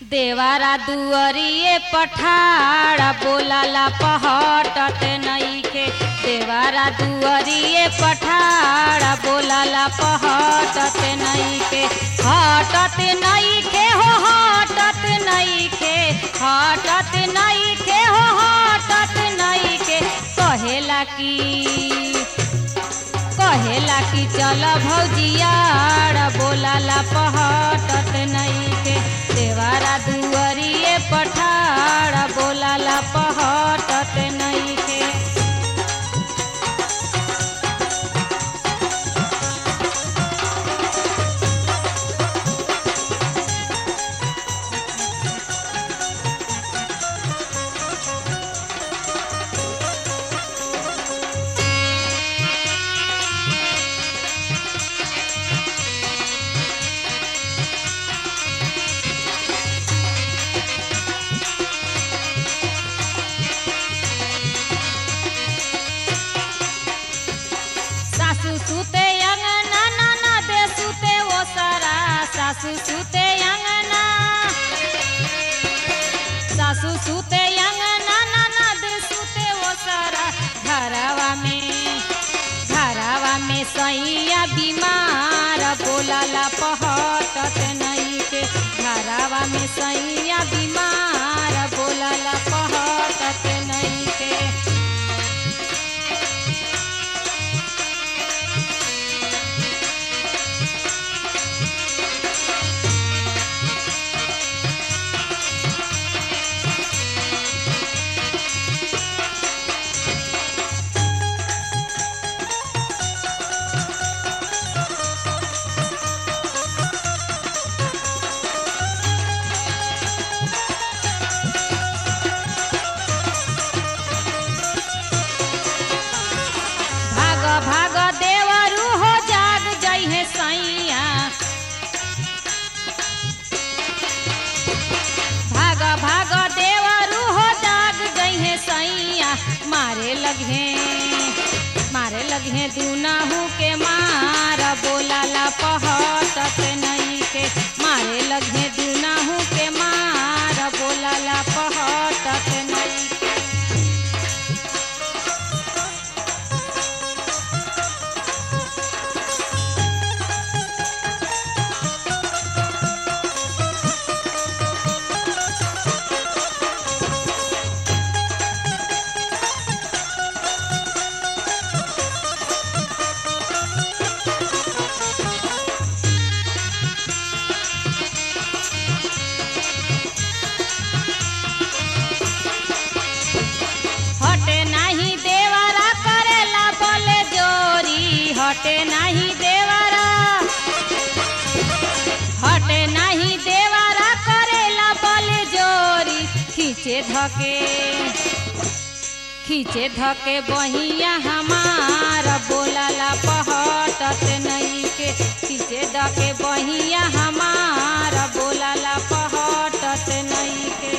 देवारा दुअरिए पठाड़ा बोलाला पहटत नईखे देवारा दुअरिए पठाड़ा बोलाला पहटत नईखे हटत नईखे हो हटत नईखे हटत नईखे हो हटत नईखे कहेला की कहेला कि चल भौजियाड़ बोलाला पहटत नईखे देवारा दुअरिए पठाड़ बोलाला पहटत नईखे सासू सुते अंगना नाना दे सुते वो सारा सासू सुते अंगना सासू सुते अंगना नाना दे सुते वो सारा घरवा में घरवा में सैया बीमार बोलाला पहटत नहीं के घरवा में सैया बीमार बोलाला पहटत नहीं के भाग भाग देवरू हो जाग जइहे सैया भाग भाग देवरू हो जाग जइहे सैया मारे लगे मारे लगे दूनाहू के मार बोलाला पहटत नहीं के मारे लगे दूनाहू के मार बोलाला पहटत नहीं के हटे नाही देवरा करेला बोले जोरी हटे नाही देवरा हटे नाही देवरा करेला बोले जोरी खींचे धके खींचे धके बहिया हमार बोलाला पहटत नहीं के खींचे धके बहिया हमार बोलाला पहटत नहीं के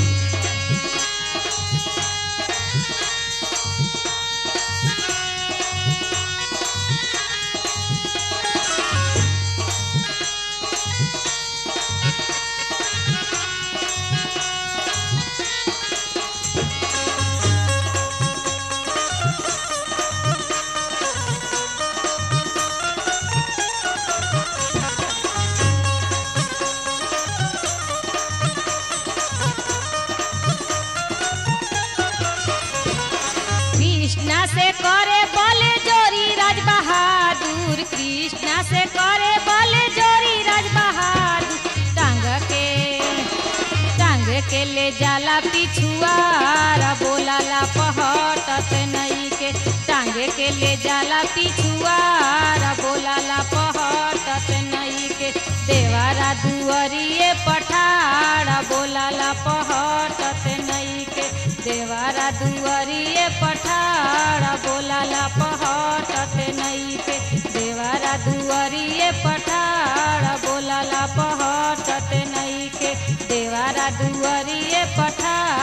कृष्णा से करे बोले जोरी राज बहादुर कृष्णा से करे बोले जोरी राज बहादुर टांग के टांग के ले जाला पिछुआरा बोलाला पहटत नहीं के टांग के ले जाला पिछुआरा बोलाला पहटत नहीं के देवारा दुअरिए पठाड़ा बोलाला पहटत नहीं के देवारा दुअरिए पठाड़ा बोलाला पहटत नहीं के देवारा दुअरिए पठाड़ा बोलाला पहटत नहीं के देवारा दुअरिए पठाड़ा